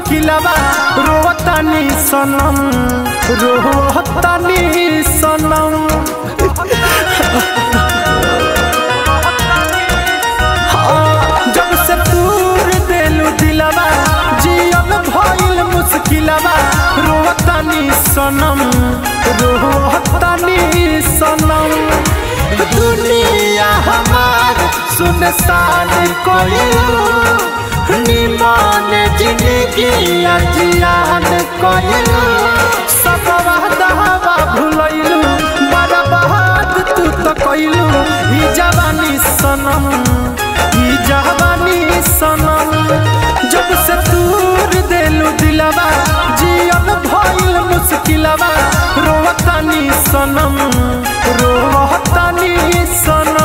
मुश्किलवा रोतानी सनम रोतानी सनम हाँ, जब से दूर देलू दिलवा जियल भइल मुश्किलवा रोतानी सनम रोतानी सनम दुनिया हमार सुनसान कोइलू निमान जिंदगी अजियान कोइलू सब वादा भुलैलू बर्बाद तू तो कोइलू ई जवानी सनम ई जवानी सनम जब से दूर देलू दिलवा जियल भइल मुश्किलवा रोतानी सनम रोतानी सनम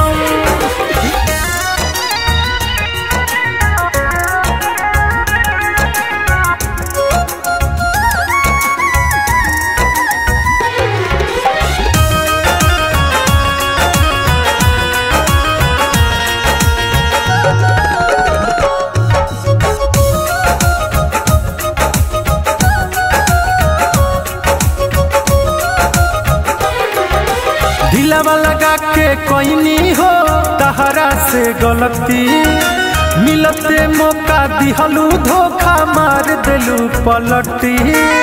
दिलवा लगा के कोइनी हो तहरा से गलती मिलते मौका दिहलू धोखा मार देलू पलटी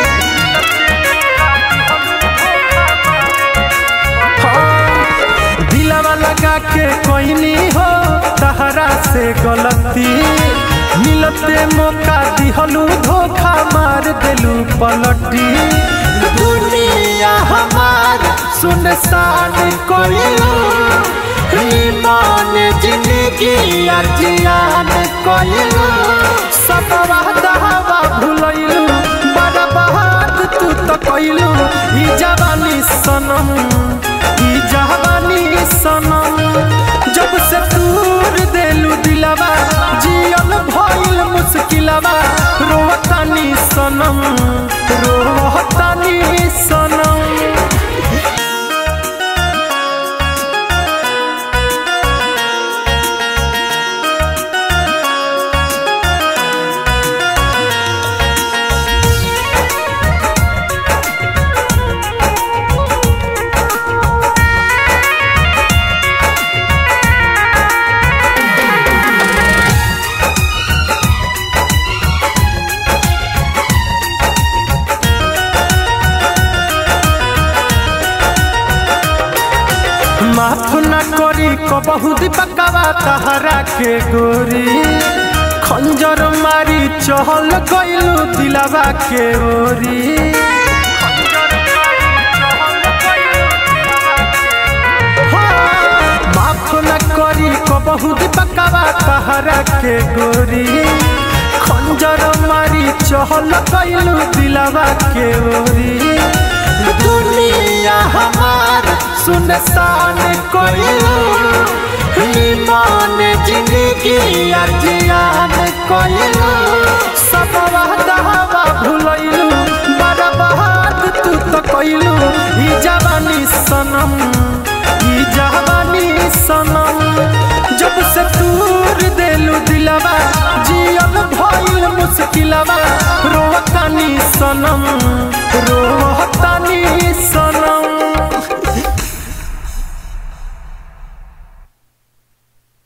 हाँ, दिलवा लगा के कोइनी हो तहरा से गलती मिलते मौका दिहलू धोखा मार देलू पलटी दुनिया हमार सुनसान कोइलू ईमान जिंदगी अजियान कोइलू सब वादा भुलैलू बर्बाद तू तो कोइलू ई जवानी सनम ई जवानी सनम जब से दूर देलू दिलवा जियल भइल मुश्किलवा रोतानी सनम रोतानी सनम माफ न करी कबहू दीपकवा तहरा के गोरी खंजर मारी चहल गइलू दिलवा के ओरी हाँ, माफ न करी कबहू दीपकवा तहरा के गोरी खंजर मारी चहल गइलू दिलवा के ओरी दुनिया हमार सुनसान कोइलू ईमान जिंदगी अजियान कोइलू सब वादा भुलैलू बर्बाद तू तो कोइलू ई जवानी सनम ई जवानी सनम जब से दूर देलू दिलवा जियल भइल मुश्किलवा रोतानी सनम